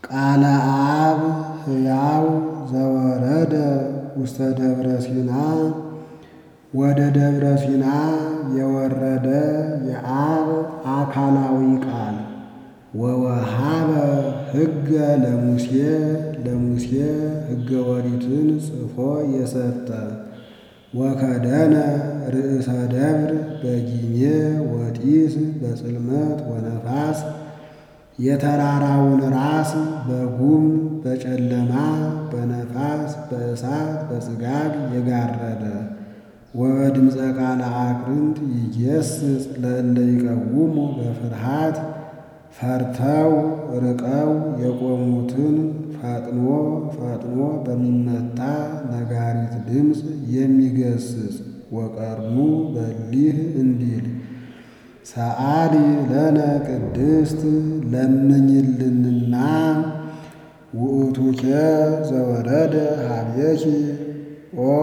ቃለ አብ ሕያው ዘወረደ ውስተ ደብረ ሲና ወደ ደብረ ሲና የወረደ የአብ አካላዊ ቃል ወወሃበ ሕገ ለሙሴ ለሙሴ ሕገ ወሪትን ጽፎ የሰጠ ወከደነ ርእሰ ደብር በጊሜ ወጢስ በጽልመት ወነፋስ የተራራውን ራስ በጉም በጨለማ በነፋስ በእሳት በጽጋግ የጋረደ ወበድምፀ ቃለ አቅርንት ይጌስጽ ለእለ ይቀውሙ በፍርሃት ፈርተው ርቀው የቆሙትን ፈጥኖ ፈጥኖ በሚመታ ነጋሪት ድምፅ የሚገስጽ ወቀርኑ በሊህ እንዲል ሰአሊ ለነ ቅድስት ለምኝልንና ውእቱኬ ዘወረደ ሀብየኪ ኦ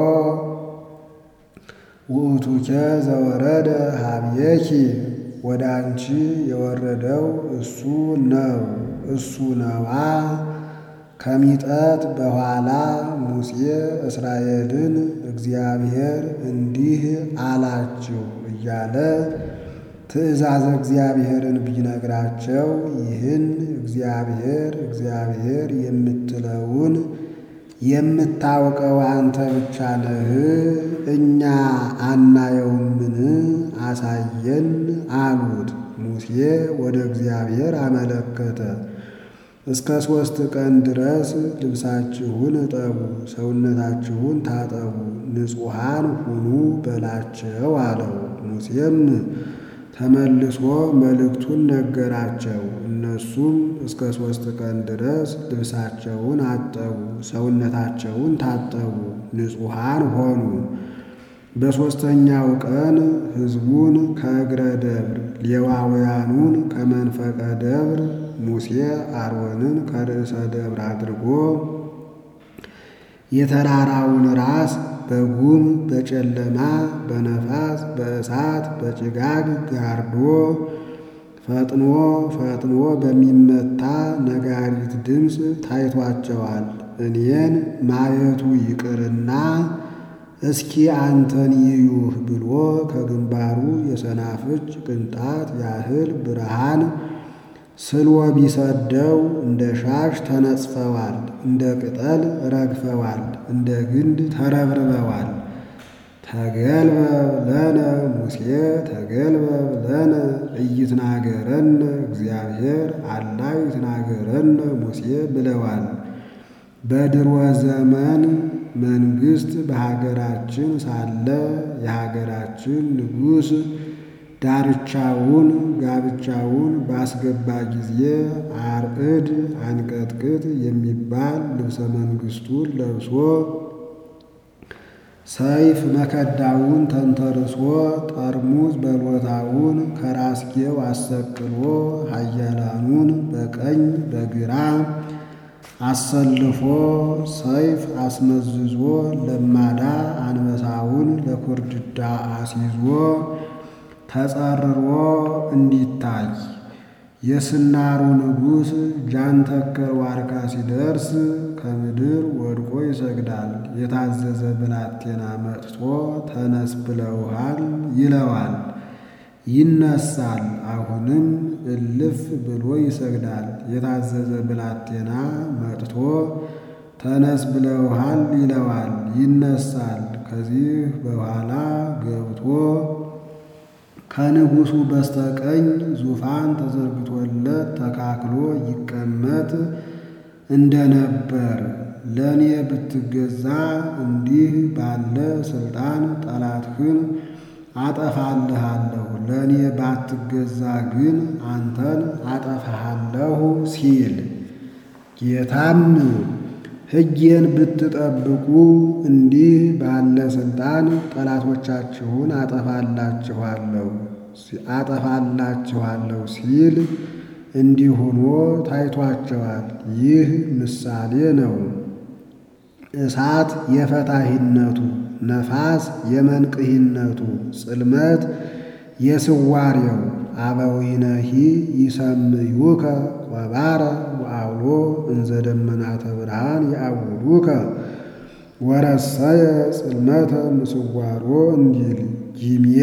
ውእቱኬ ዘወረደ ሀብየኪ ወደ አንቺ የወረደው እሱ ነው እሱ ነዋ። ከሚጠት በኋላ ሙሴ እስራኤልን እግዚአብሔር እንዲህ አላችሁ እያለ ትእዛዝ እግዚአብሔርን ቢነግራቸው ይህን እግዚአብሔር እግዚአብሔር የምትለውን የምታውቀው አንተ ብቻ ነህ፣ እኛ አናየውምን? አሳየን አሉት። ሙሴ ወደ እግዚአብሔር አመለከተ። እስከ ሦስት ቀን ድረስ ልብሳችሁን እጠቡ፣ ሰውነታችሁን ታጠቡ፣ ንጹሐን ሁኑ በላቸው አለው። ሙሴም ተመልሶ መልእክቱን ነገራቸው። እነሱም እስከ ሦስት ቀን ድረስ ልብሳቸውን አጠቡ፣ ሰውነታቸውን ታጠቡ፣ ንጹሐን ሆኑ። በሦስተኛው ቀን ሕዝቡን ከእግረ ደብር ሌዋውያኑን ከመንፈቀ ደብር ሙሴ አሮንን ከርዕሰ ደብር አድርጎ የተራራውን ራስ በጉም በጨለማ በነፋስ በእሳት በጭጋግ ጋርዶ ፈጥኖ ፈጥኖ በሚመታ ነጋሪት ድምፅ ታይቷቸዋል። እኔን ማየቱ ይቅርና እስኪ አንተን ይዩህ ብሎ ከግንባሩ የሰናፍጭ ቅንጣት ያህል ብርሃን ስልዎ ቢሰደው እንደ ሻሽ ተነጽፈዋል፣ እንደ ቅጠል ረግፈዋል፣ እንደ ግንድ ተረብርበዋል። ተገልበብ ለነ ሙሴ ተገልበብ ለነ ኢይትናገረነ እግዚአብሔር አላ ይትናገረነ ሙሴ ብለዋል። በድሮ ዘመን መንግሥት በሀገራችን ሳለ የሀገራችን ንጉሥ ዳርቻውን ጋብቻውን ባስገባ ጊዜ አርዕድ አንቀጥቅጥ የሚባል ልብሰ መንግሥቱን ለብሶ ሰይፍ መከዳውን ተንተርሶ ጠርሙዝ በሎታውን ከራስጌው አሰቅሎ ኃያላኑን በቀኝ በግራ አሰልፎ ሰይፍ አስመዝዞ ለማዳ አንበሳውን ለኩርድዳ አስይዞ ተጸርሮ እንዲታይ የስናሩ ንጉሥ ጃንተከል ዋርካ ሲደርስ ከምድር ወድቆ ይሰግዳል። የታዘዘ ብላቴና መጥቶ ተነስ ብለውሃል ይለዋል። ይነሳል። አሁንም እልፍ ብሎ ይሰግዳል። የታዘዘ ብላቴና መጥቶ ተነስ ብለውሃል ይለዋል። ይነሳል። ከዚህ በኋላ ገብቶ ከንጉሡ በስተቀኝ ዙፋን ተዘርግቶለት ተካክሎ ይቀመጥ እንደነበር ለእኔ ብትገዛ እንዲህ ባለ ሥልጣን ጠላትህን አጠፋልሃለሁ፣ ለእኔ ባትገዛ ግን አንተን አጠፋሃለሁ ሲል ጌታም ሕጌን ብትጠብቁ እንዲህ ባለ ሥልጣን ጠላቶቻችሁን አጠፋላችኋለሁ አጠፋላችኋለሁ ሲል እንዲህ ሆኖ ታይቷቸዋል። ይህ ምሳሌ ነው። እሳት የፈታሂነቱ፣ ነፋስ የመንቅሂነቱ፣ ጽልመት የስዋሬው አበዊነሂ ይሰምዩከ ቆባረ ወአውሎ እንዘ ደመናተ ብርሃን ያዕውዱከ ወረሰየ ጽልመተ ምስዋሮ እንዲል ጊምየ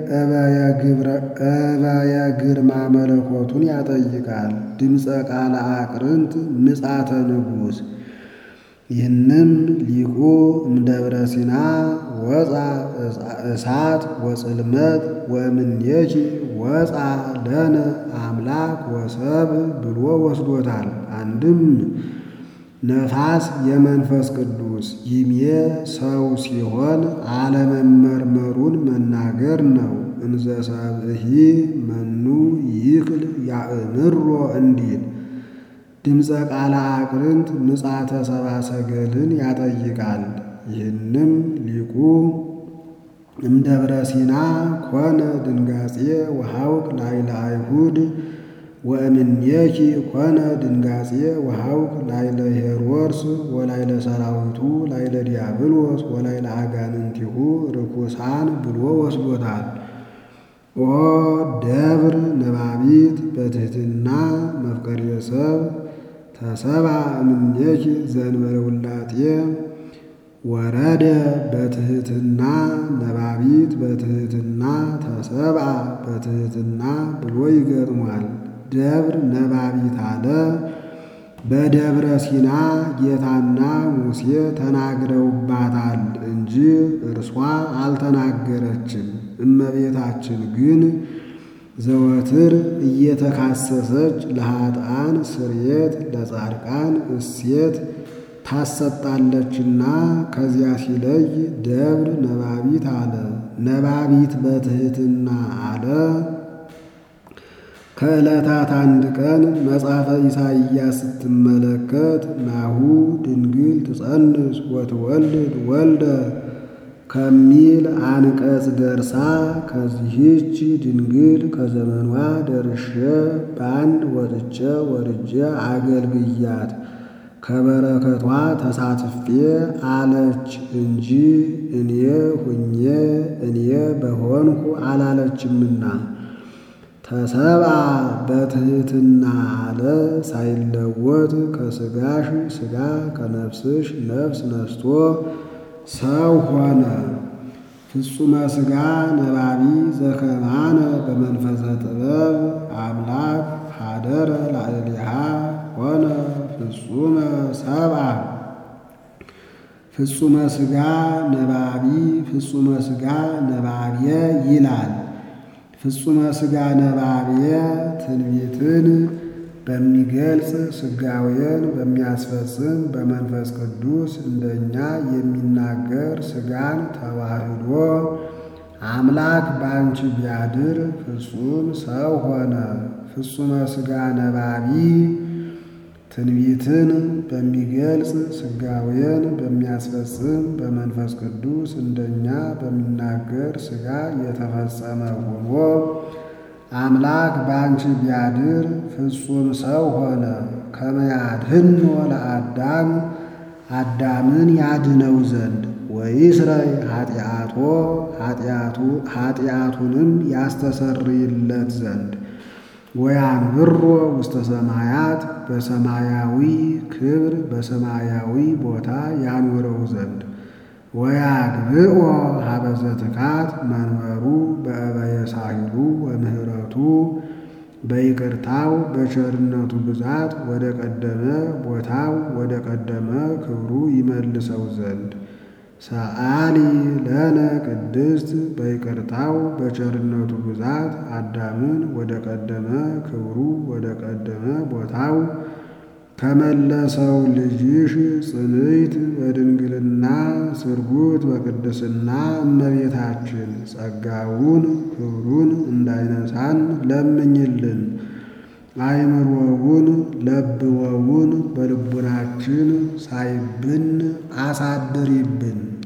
እበየ ግርማ መለኮቱን ያጠይቃል። ድምፀ ቃለ አቅርንት ምጻተ ንጉሥ ይህንም ሊቁ እምደብረ ሲና ወፃ እሳት ወጽልመት ወእምኔኪ ወፃ ለነ አምላክ ወሰብ ብሎ ወስዶታል። አንድም ነፋስ የመንፈስ ቅዱስ ይሜ ሰው ሲሆን አለመመርመሩን መናገር ነው። እንዘ ሰብእሂ መኑ ይክል ያእምሮ እንዲል ድምፀ ቃለ አቅርንት ምጻተ ሰብአ ሰገልን ያጠይቃል። ይህንም ሊቁ እምደብረ ሲና ኮነ ድንጋጼ ወሐውክ ላይለ አይሁድ ወእምኔኪ ኮነ ድንጋጼ ወሐውክ ላይለ ሄሮድስ ወላይለ ሰራዊቱ ላይለ ዲያብሎስ ወላይለ አጋንንቲሁ ርኩሳን ብሎ ወስዶታል። ኦ ደብር ነባቢት በትሕትና መፍቀሬ ሰብ ተሰብአ እምኔኪ ዘእንበለ ውላጤ ወረደ በትሕትና ነባቢት በትሕትና ተሰብአ በትሕትና ብሎ ይገጥሟል። ደብር ነባቢት አለ። በደብረ ሲና ጌታና ሙሴ ተናግረውባታል እንጂ እርሷ አልተናገረችም። እመቤታችን ግን ዘወትር እየተካሰሰች ለኃጥአን ስርየት ለጻድቃን እሴት ታሰጣለችና ከዚያ ሲለይ ደብር ነባቢት አለ። ነባቢት በትሕትና አለ። ከዕለታት አንድ ቀን መጽሐፈ ኢሳይያስ ስትመለከት ናሁ ድንግል ትጸንስ ወትወልድ ወልደ ከሚል አንቀጽ ደርሳ ከዚህች ድንግል ከዘመኗ ደርሼ በአንድ ወጥቼ ወርጄ አገልግያት ከበረከቷ ተሳትፌ አለች እንጂ እኔ ሁኜ እኔ በሆንኩ አላለችምና ተሰብአ በትሕትና አለ ሳይለወጥ ከሥጋሽ ሥጋ ከነፍስሽ ነፍስ ነስቶ ሰው ሆነ። ፍጹመ ሥጋ ነባቢ ዘከማነ በመንፈሰ ጥበብ አምላክ ሀደረ ላዕሌሃ ሆነ ፍጹመ ሰብአ ፍጹመ ሥጋ ነባቢ ፍጹመ ሥጋ ነባብየ ይላል። ፍጹመ ሥጋ ነባብየ ትንቢትን በሚገልጽ ሥጋዌን በሚያስፈጽም በመንፈስ ቅዱስ እንደኛ የሚናገር ሥጋን ተዋህዶ አምላክ በአንቺ ቢያድር ፍጹም ሰው ሆነ። ፍጹመ ሥጋ ነባቢ ትንቢትን በሚገልጽ ሥጋዌን በሚያስፈጽም በመንፈስ ቅዱስ እንደኛ በሚናገር ሥጋ የተፈጸመ ሆኖ አምላክ በአንቺ ቢያድር ፍጹም ሰው ሆነ። ከመያድህኖ ለአዳም አዳምን ያድነው ዘንድ ወይስረይ ኃጢአቶ ኃጢአቱንም ያስተሰርይለት ዘንድ ወያንብሮ ውስተ ሰማያት በሰማያዊ ክብር በሰማያዊ ቦታ ያኖረው ዘንድ ወያግብኦ ሀበዘ ትካት መንበሩ በእበየ ሳሂሉ ወምህረቱ በይቅርታው በቸርነቱ ብዛት ወደ ቀደመ ቦታው ወደ ቀደመ ክብሩ ይመልሰው ዘንድ ሰአሊ ለነ ቅድስት በይቅርታው በቸርነቱ ብዛት አዳምን ወደ ቀደመ ክብሩ ወደ ቀደመ ቦታው ከመለሰው ልጅሽ ጽንዕት በድንግልና ስርጉት በቅድስና እመቤታችን ጸጋውን ክብሩን እንዳይነሳን ለምኝልን። አይምሮውን ለብወውን በልቡናችን ሳይብን አሳድሪብን።